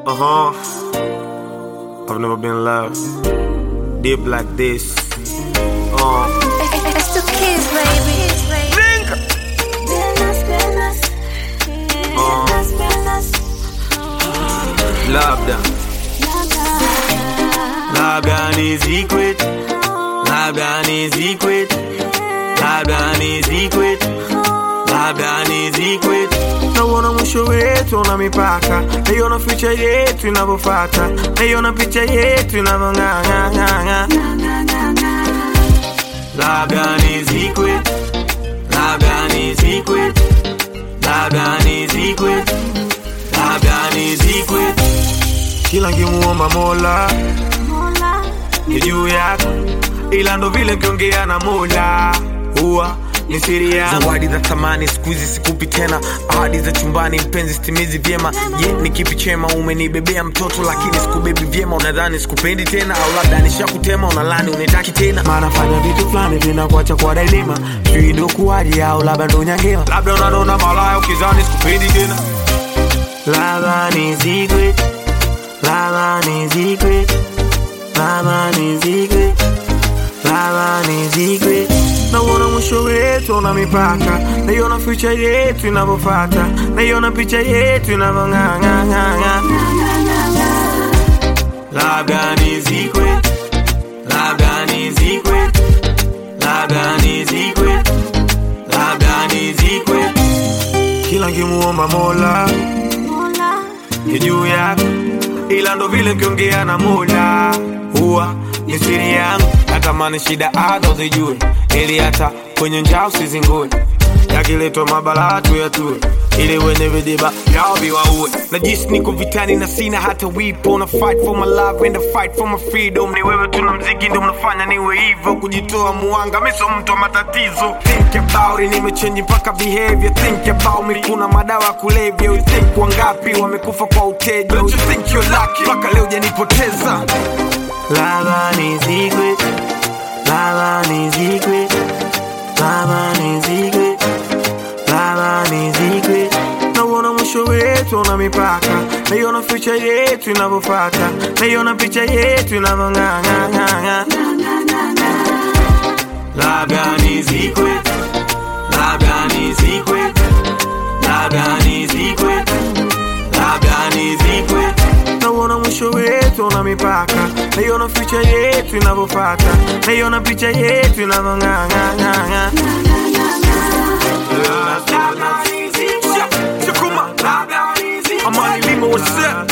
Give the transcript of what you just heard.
Uh huh. I've never been loved deep like this. Uh. It's the kids, baby. Labda, labda ni secret, labda ni secret, labda ni secret, labda ni secret. Nauona mwisho wetu na mipaka, naiona future yetu inavyofata, naiona picha yetu inavyong'ang'ang'ang'a. Labda ni secret, labda ni secret, labda ni secret, labda ni secret. Kila nkimuomba Mola ni juu yako, ila ndo vile nkiongea na Mola huwa ni siri yangu. zawadi za thamani siku hizi sikupi tena ahadi za chumbani mpenzi stimizi vyema je ni kipi chema umenibebea mtoto lakini sikubebi vyema unadhani sikupendi tena au labda nishakutema unalani unitaki tena maana fanya vitu fulani vinakuacha kwa dailima, sijui ndo kuwaji au labda ndo nyangema, labda unanona malaya ukizani sikupendi tena. Labda ni secret, labda ni secret, labda ni secret, labda ni secret. Nauona mwisho wetu na mipaka, naiona future yetu inavyofata, naiona picha yetu inavyong'ang'ang'ang'a. Labda ni secret, labda ni secret, labda ni secret, labda ni secret. Kila nkimuomba Mola ni juu yako, ila ndo vile nkiongea na Mola huwa ni siri yangu. Natamani shida hata uzijue, ili hata kwenye njaa usizingue. Yakiletwa mabala tu yatue, ili wenye vidiba yao viwaue. Najisi niko vitani na sina hata wipo, na fight for my love and I fight for my freedom. Ni wewe tuna mziki ndo mnafanya niwe hivyo, kujitoa muanga, mi sio mtu wa matatizo. Think about it, nimechange mpaka behavior. Think about me, kuna madawa ya kulevya. You think wangapi wamekufa kwa uteja? Don't you think you're lucky? Mpaka leo janipoteza. Lava ni secret, lava ni secret, lava ni secret, lava ni secret. Nauona mwisho wetu na mipaka, naiona future yetu inavyofata, naiona picha yetu inavyong'ang'ang'ang'a. Labda ni secret, labda ni secret, labda ni secret, labda ni secret. Nauona mwisho wetu na mipaka, naiona future yetu inavyofata, naiona picha yetu inavyong'ang'ang'ang'a. Shakuma, Amani Lima, what's up?